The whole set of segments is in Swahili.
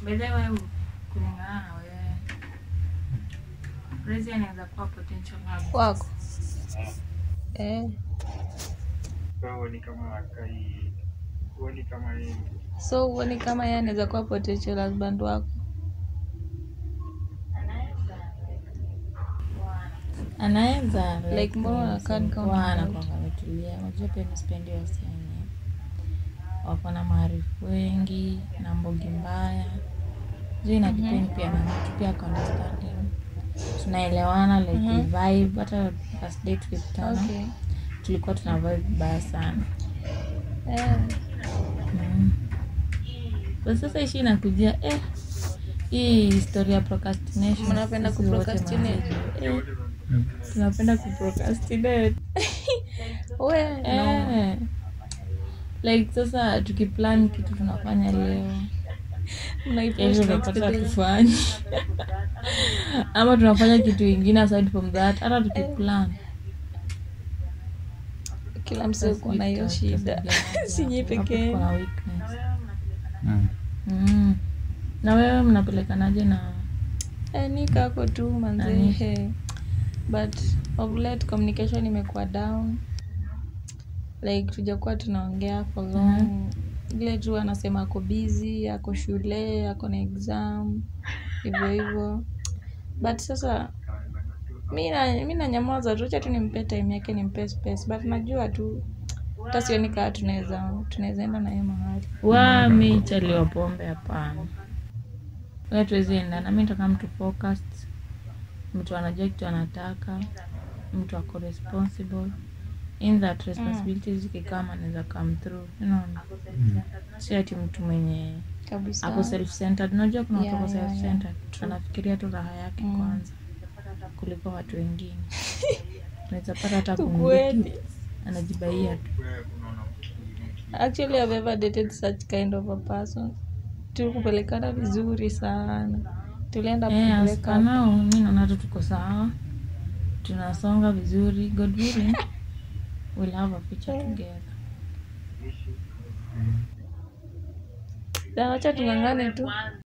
bedhe wewe kulingana na wewe Rezi anaweza kuwa potential husband. wako eh. Kwa hiyo ni kama akai huoni kama yeye so huoni kama yeye anaweza kuwa potential husband wako anaweza Like, mbona unakaa ni kama wana tofauti? kwamba ametulia unajua pia mispendi wasichana wako na maarifu wengi na mbogi mbaya juu ina depend pia na mtu pia ako understanding tunaelewana like we vibe hata first day tukikutana okay. tulikuwa tuna vibe vibaya sana eh. Mm. Kwa sasa ishi inakujia eh, hii historia ya procrastination. Mnapenda sisi wote kuprocrastinate? mazee. Eh, tunapenda kuprocrastinate. we no. Eh. Like sasa tukiplan kitu tunafanya leo Mnaipush kesho next tunapata day. tufanye ama tunafanya kitu ingine aside from that hata tukiplan kila msee uko na hiyo shida sinyi peke Hapo yenu. kuna weakness. Mm. Mm. na wewe mnapelekanaje na Eh, ni kako tu Nani? manzehe but of late communication imekuwa down like tujakuwa tunaongea for long vile tu anasema ako busy ako shule ako na exam hivyo hivyo but sasa mi na- mi nanyamaza tu cha tu nimpe time yake nimpe space but najua tu hata sioni kaa tunaweza tunaweza enda naye mahali wa mi chaliwa pombe hapana we tuwezi endana mi nataka mtu focused mtu anajua kitu anataka mtu ako responsible in that responsibilities zikikama anaweza come through unaona si ati mtu mwenye kabisa ako self centered unajua kuna watu Yeah, wako yeah, self yeah. centered anafikiria tu raha yake Mm. kwanza kuliko watu wengine unaweza pata hata Ukweli. kumiliki anajibaia tu actually I've ever dated such kind of a person tulikupelekana vizuri sana tulienda Eh, as break for up. now, mi naona tu tuko sawa tunasonga vizuri god willing we'll have a future together Na wacha tung'ang'ane tu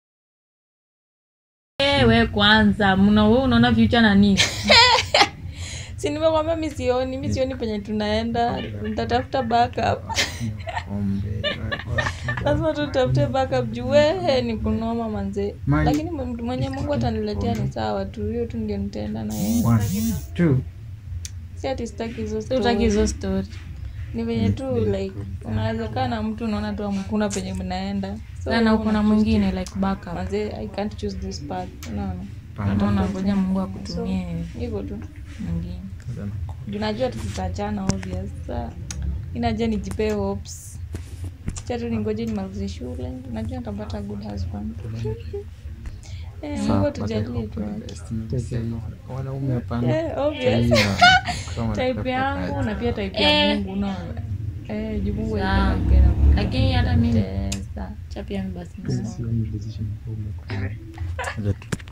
Eh, we kwanza mna we unaona future na nini si nimekwambia mi sioni mi sioni penye tunaenda nitatafuta backup Pombe, lazima tutafute backup juu wehe ni kunoma manzee Mali- lakini mtu mwenye mungu ataniletea ni sawa tu hiyo tu ndio nitaenda na yeye One, two. si ati sitaki hizo utaki story. hizo story ni venye tu like unaweza kaa na mtu unaona tu amkuna penye mnaenda So, na uko na una- mwingine like backup manze i can't choose this path unaona hata unangoja mungu akutumie hivyo tu mwingine Juu najua tu tutaachana obvious sa inajua nijipee hopes cha tu ningoje nimalize shule najua nitapata good husband Eh, mungu atujalie tu wanaume hapana Eh, obvious Sahihi, kama type tutapata yangu na pia type ya Eh. mungu unaona eh juu mungu Sawa. alipenda lakini hata mimi kupendeza. cha pia mi basi Moja tu.